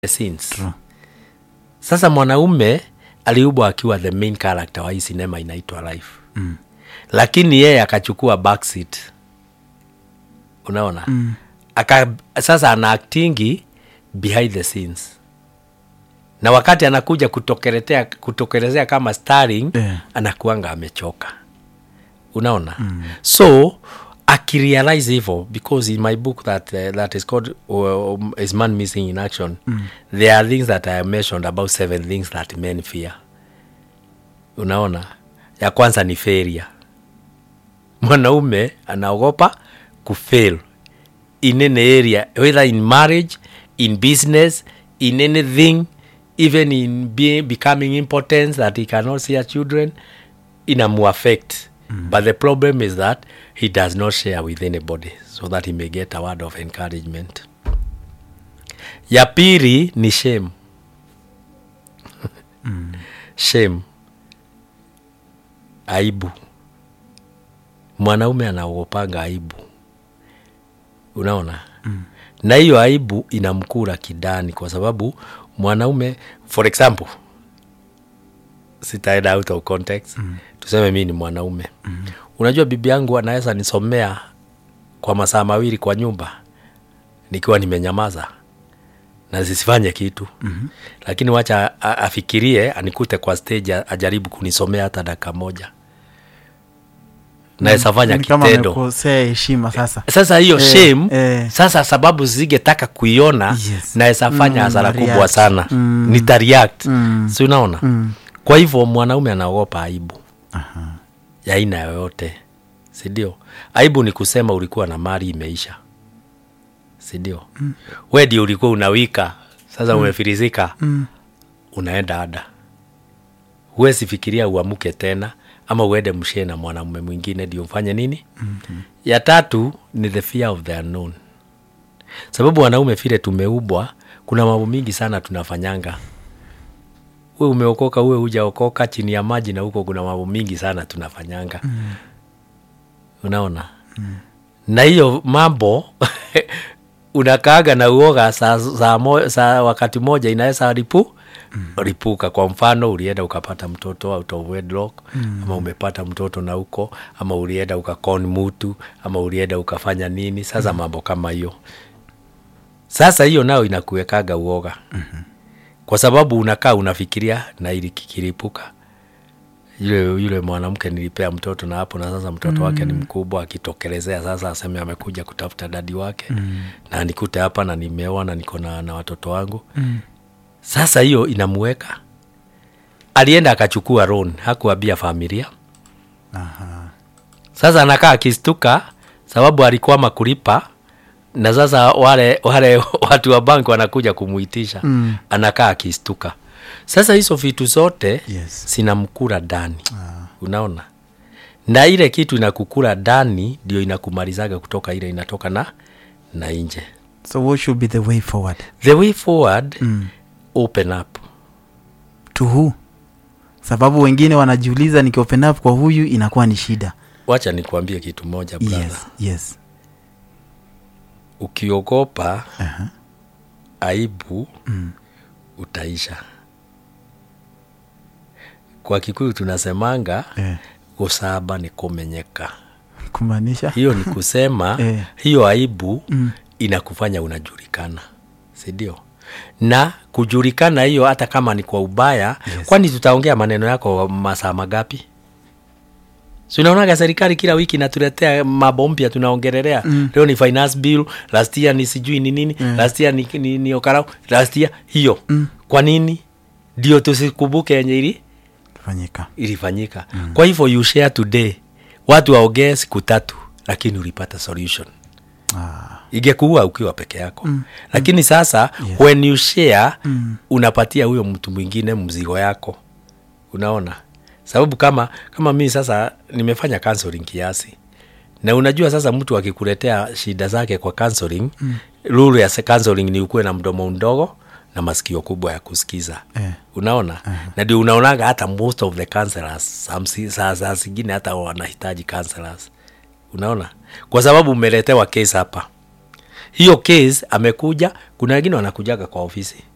scenes. True. Sasa mwanaume aliubwa akiwa the main character wa hii sinema inaitwa Life Mm. lakini yeye akachukua backseat unaona Mm. Aka, sasa ana actingi behind the scenes na wakati anakuja kutokelezea kutokelezea kama starring Yeah. anakuanga amechoka unaona mm. so akirealize hivyo because in my book that, uh, that is called uh, um, is man missing in action mm. there are things that i mentioned about seven things that men fear unaona ya kwanza ni failure mwanaume anaogopa kufail in any area whether in marriage in business in anything even in being, becoming impotent that he cannot see her children inamuaffect mm. but the problem is that he does not share with anybody so that he may get a word of encouragement ya pili ni shame shame aibu mwanaume anaogopanga aibu unaona mm. na hiyo aibu inamkura kidani kwa sababu mwanaume for example sitaenda out of context mm. tuseme mi ni mwanaume mm. unajua bibi yangu anaweza nisomea kwa masaa mawili kwa nyumba nikiwa nimenyamaza na zisifanye kitu mm-hmm. lakini wacha a- afikirie anikute kwa stage a- ajaribu kunisomea hata dakika moja naweza fanya Ni kama kitendo amekosea heshima sasa sasa hiyo Eh, shame eh. sasa sababu zingetaka kuiona Yes. naweza fanya Mm, hasara na kubwa react. sana Mm. nitareact Mm. si unaona Mm. kwa hivyo mwanaume anaogopa aibu Aha. ya aina yoyote sindio aibu ni kusema ulikuwa na mali imeisha sindio mm. we ndio ulikuwa unawika sasa mm. umefirizika Mm. unaenda ada huwezi fikiria uamuke tena ama uende mshee na mwanamume mwingine ndio mfanye nini mm-hmm. ya tatu ni the fear of the unknown sababu wanaume vile tumeubwa kuna mambo mingi sana tunafanyanga we umeokoka uwe hujaokoka chini ya maji na huko kuna mambo mingi sana tunafanyanga mm. unaona mm. na hiyo mambo unakaaga na uoga saa, saa, mo, saa wakati moja inaweza ripu mm. ripuka kwa mfano ulienda ukapata mtoto out of wedlock mm. ama umepata mtoto na huko ama ulienda ukakon mutu ama ulienda ukafanya nini sasa mm. mambo kama hiyo sasa hiyo nayo inakuwekaga uoga mm-hmm. kwa sababu unakaa unafikiria na ili kikiripuka yule yule mwanamke nilipea mtoto na hapo na sasa mtoto mm. wake ni mkubwa akitokelezea sasa aseme amekuja kutafuta dadi wake mm. na nikute hapa na nimeoa na niko na, na watoto wangu mm. sasa hiyo inamuweka alienda akachukua loan hakuambia familia Aha. sasa anakaa akistuka sababu alikwama kulipa na sasa wale wale watu wa banki wanakuja kumuitisha Mm. anakaa akistuka sasa hizo vitu zote Yes. zinamkura ndani Ah. unaona na ile kitu inakukura ndani ndio inakumalizaga kutoka ile inatoka na na nje so what should be the way forward the way forward mm. open up to who sababu wengine wanajiuliza nikiopen up kwa huyu inakuwa ni shida wacha nikuambie kitu moja brother yes yes ukiogopa Aha. aibu Mm. utaisha kwa kikuyu tunasemanga Eh. gusaba ni kumenyeka kumaanisha hiyo ni kusema Eh. hiyo aibu Mm. inakufanya unajulikana sindio na kujulikana hiyo hata kama ni kwa ubaya Yes. kwani tutaongea maneno yako masaa magapi sinaonaga serikali kila wiki inatuletea mambo mpya tunaongelelea mm. leo ni finance bill last year ni sijui ni nini mm. last year ni, ni, ni okarau last year hiyo mm. kwa nini ndio tusikumbuke yenye ili fanyika ilifanyika mm. kwa hivyo you share today watu waongee siku tatu lakini ulipata solution ah. ingekuua ukiwa peke yako mm. lakini sasa Yes. when you share Mm. unapatia huyo mtu mwingine mzigo yako unaona sababu kama kama mii sasa nimefanya counseling kiasi na unajua sasa mtu akikuletea shida zake kwa counseling mm. rule ya se- counseling ni ukuwe na mdomo mdogo na masikio kubwa ya kusikiza Eh. unaona uh-huh. na ndio unaonaga hata most of the counselors some- saa saa zingine hata wanahitaji counselors unaona kwa sababu umeletewa case hapa hiyo case amekuja kuna wengine wanakujaga kwa ofisi